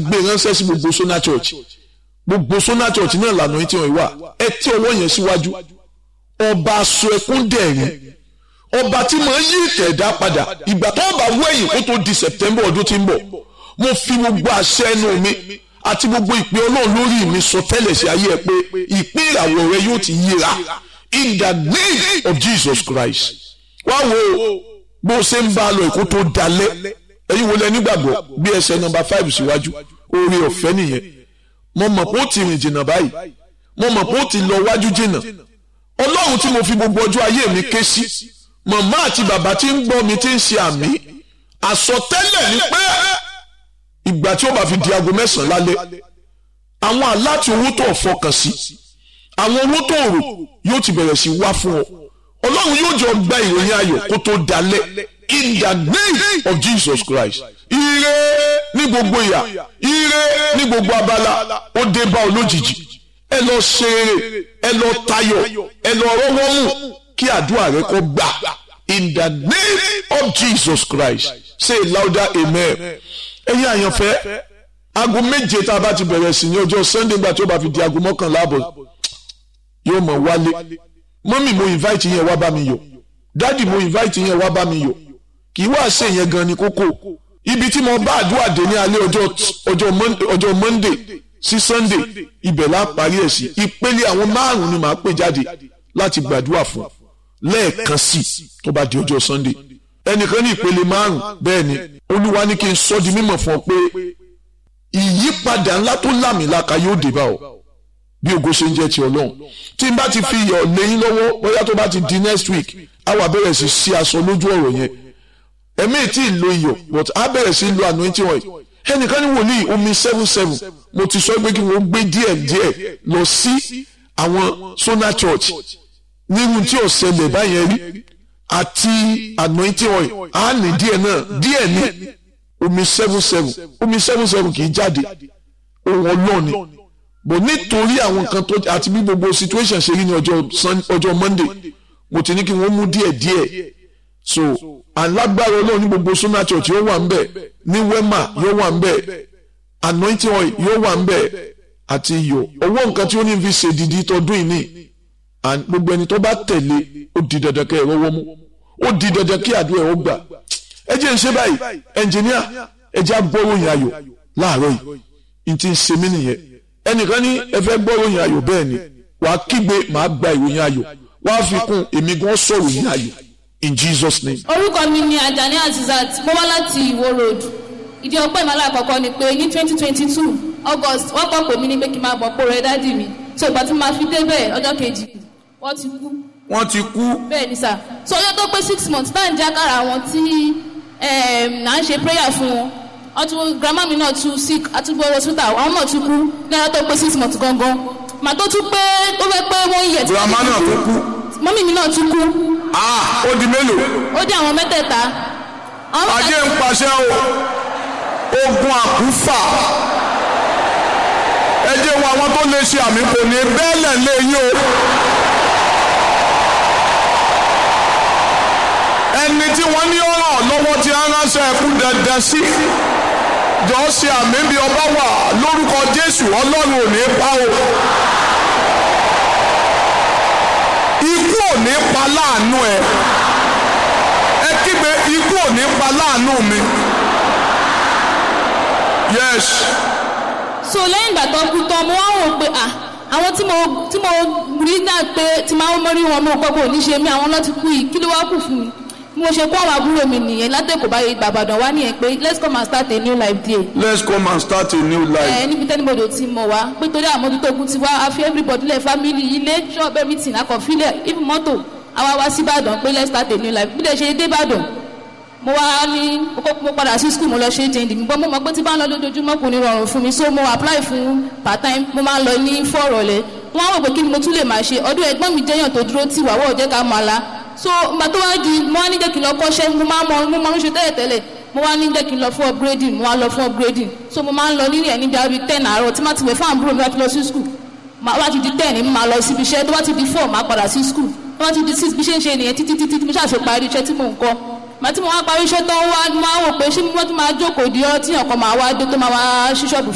gbé ránṣẹ́ sí gbogbo Sona Church gbogbo Sona Church náà lànà yìí tí wọ́n wà ẹ tí ọwọ́ yẹn síwájú ọba aṣọ ẹkún dẹ̀rín ọba tí mo yí ìtẹ̀dá padà ìgbà tó bá wẹ̀yìn kó tó di September ọdún tí ń bọ̀ mo fi gbogbo àṣẹ ẹnu mi àti gbogbo ìpè ọlọ́run lórí mi sọ tẹ́lẹ̀ sí ayé ẹ pé ìpín ìràwọ̀ rẹ yóò ti yíra in the name of Jesus Christ wá wo bó ṣe ń bá a lọ èkó tó dalẹ̀ ẹ̀yin wo lẹ nígbàgbọ́ bí ẹsẹ̀ nọ́mbà five síwájú oore ọ̀fẹ́ nìyẹn mo mọ̀ pé ó ti rìn jìnnà báyìí mo mọ̀ pé ó ti lọ wájú jìnnà ọlọ́run tí mo fi gbogbo ọjọ́ ayé mi ké sí màmá àti bàbá tí ń gbọ́ mi tí ń ṣe àmì àsọtẹ́lẹ̀ ni pé ìgbà tí ó bá fi di aago mẹ́sàn-án lálẹ́ àwọn aláti owó tó fọkàn sí àwọn owó tó rò yóò ti bẹ̀rẹ̀ sí wá fún ọ ọlọ́run yóò jọ gba ìròyìn ayọ̀ kó tó dalẹ̀ in the name of Jesus Christ ire ní gbogbo ìyà ire ní gbogbo abala ó dé bá ọ lójijì ẹ lọ ṣe eré ẹ lọ tayọ̀ ẹ lọ rọ́wọ́ mú kí àdúrà rẹ kó gbà in the name of Jesus Christ say louder amen ẹ̀yin àyànfẹ́ aago méje tá a bá ti bẹ̀rẹ̀ sí ní ọjọ́ Sunday gbà tí ó bá fi di aago mọ́kànlá àbọ̀ yóò mọ̀ wálé mọ́mì mo invite yẹn wá bá mi yọ̀ dádì mo invite yẹn wá bá mi yọ̀ kì í wá ṣe yẹn gan ni kókó ibi tí mo bá àdúrà dé ní alẹ́ ọjọ́ Monday sí Sunday ibẹ̀ la parí ẹ̀ sí ìpele àwọn márùn-ún ni màá pè jáde láti gbàdúrà fún lẹ́ẹ̀kan sí tó bá di ọjọ́ Sunday ẹnìkan ní ìpele márùn bẹ́ẹ̀ ni olúwa ní kí n sọ di mímọ̀ fún ọ pé ìyípadà ńlá tó lámìlaka yóò dé bá ọ bí ògo ṣe ń jẹ́ ti ọlọ́run tí n bá ti fi iyọ̀ lẹ́yìn lọ́wọ́ bóyá tó bá ti di next week á wà bẹ̀rẹ̀ sí sí aṣọ lójú ọ̀rọ̀ yẹn ẹ̀mí tí ì lo iyọ̀ but á bẹ̀rẹ̀ sí lo anointing oil ẹnìkan ní wòlíì omi seven seven mo ti sọ pé kí wọ́n gbé díẹ̀ díẹ̀ lọ sí àwọn Sona Church nírú tí ò ṣẹlẹ̀ báyẹn rí àti anointing oil á ní díẹ̀ náà díẹ̀ ní omi seven seven omi seven seven kì í jáde ohun ọlọ́ọ̀ni bò nítorí àwọn nǹkan tó àti bí gbogbo situation ṣe rí ní ọjọ́ Monday mo ti ní kí wọ́n mú díẹ̀ díẹ̀ so alágbára ọlọ́run ní gbogbo Sona Church yóò wà ńbẹ̀ ní Wema yóò wà ńbẹ̀ anointing oil yóò wà ńbẹ̀ àti iyọ̀ owó nǹkan tí ó ní fi ṣe dìdí tọdún yìí ní gbogbo ẹni tó bá tẹ̀lé ó di dandan kẹ́ ẹ̀ rọ́wọ́ mú ó di dandan kí àdúrà ẹ̀ ó gbà ẹ jẹ́ ń ṣe báyìí ẹnjìníà ẹ jẹ́ agbóròyìn ayọ̀ láàárọ̀ yìí n ti ń ṣe mí nìyẹn ẹnìkan ní ẹ fẹ́ gbóròyìn ayọ̀ bẹ́ẹ̀ ni wàá kígbe màá gba ìròyìn ayọ̀ wàá fi kún èmi gan sọ̀rọ̀ yìí ayọ̀ in Jesus name. orúkọ mi ni Ajani Azizat mo wá láti Ìwó road ìdí ọpẹ́ ìmọ̀lá àkọ́kọ́ ni pé ní twenty twenty two August wọ́n kọ́ pè mí ní pé kí n máa bọ̀ pò rẹ dádì mi so ìgbà tí mo máa fi débẹ̀ ọjọ́ kejì wọ́n ti kú. wọ́n ti kú. bẹ́ẹ̀ ni sà so ọjọ́ tó pé six months tá à ń jákàrà àwọn tí à ń ṣe prayer fún wọn ọtún grandma mi náà tún sick àtúgbò hospital àwọn náà tún kú ní ọjọ́ tó pé six months gangan màá tó tún pé tó fẹ́ pé wọ́n yẹ̀ tí grandma náà tó kú. mọ́mí mi náà tún kú. ah ó di mélòó. ó di àwọn mẹ́tẹ̀ẹ̀ta. ajé ń paṣẹ o ogun àkúfà ẹ jẹ́ wọn àwọn tó lè ṣe àmì kò ní bẹ́ẹ̀lẹ̀ lé yín o. ẹni tí wọ́n ní ọ̀ràn lọ́wọ́ tí a ránṣẹ́ ẹkú dandan sí jọ ṣe àmì bí ọba wà lórúkọ Jésù Ọlọ́run ò ní pa o. ikú ò ní pa láàánú ẹ ẹ kígbe ikú ò ní pa láàánú mi. yes. so lẹ́yìn ìgbà tó kú tán mo wá wò pé à àwọn tí mo tí mo rí náà pé tí máa ń mọ́rí wọn mo gbọ́ pé ò ní ṣe mí àwọn lọ́ọ́ ti kú yìí kí ló wá kù fún mi bí mo ṣe kó àwọn àbúrò mi nìyẹn látẹ̀kọ̀ báyìí gbàgbàdàn wá nìyẹn pé let's come and start a new life there. let's come and start a new life. ẹ níbi tẹ́nibodò ti mọ̀ wá pé torí àmójútó ogun ti wá a fi everybody lẹ̀ family ilé shop everything akọ̀fílẹ̀ even mọ́tò àwa wá sí Ìbàdàn pé let's start a new life bí lè ṣe dé Ìbàdàn mo wá ní mo padà sí school mo lọ ṣe jẹ́ndì mi bọ́ mo mọ̀ pé tí bá ń lọ lójoojúmọ́ kò ní rọrùn fún mi so mo apply fún part time mo máa ń lọ ní fọ́ọ̀rọ̀lẹ́ wọ́n á wò pé kí ni mo tún lè máa ṣe ọdún ẹ̀gbọ́n mi jẹ́yàn tó dúró tì wá wọ́ọ̀ jẹ́ ká máa la so ìgbà tó wá di mo wá ní jẹ́ kí n lọ kọ́ṣẹ́ mo máa mọ mo máa ń ṣe tẹ́lẹ̀ tẹ́lẹ̀ mo wá ní jẹ́ kí n lọ fún upgrading mo wá lọ fún upgrading so mo máa ń lọ nílẹ̀ níbi àbí ten àárọ̀ tí má ti wẹ̀ fún àbúrò mi láti lọ sí school wá ti di ten ní máa lọ síbi iṣẹ́ tó bá ti di four máa padà sí school tó bá ti di six bí ṣe ń ṣe nìyẹn títí títí tí mo ṣàṣe parí iṣẹ́ tí mò ń kọ́ màá tí mo wá parí iṣẹ́ tó ń wá máa wò pé ṣé mo tún máa jókòó di ọ́ tí ọkọ̀ máa wá dé tó máa wá ṣí ṣọ́ọ̀bù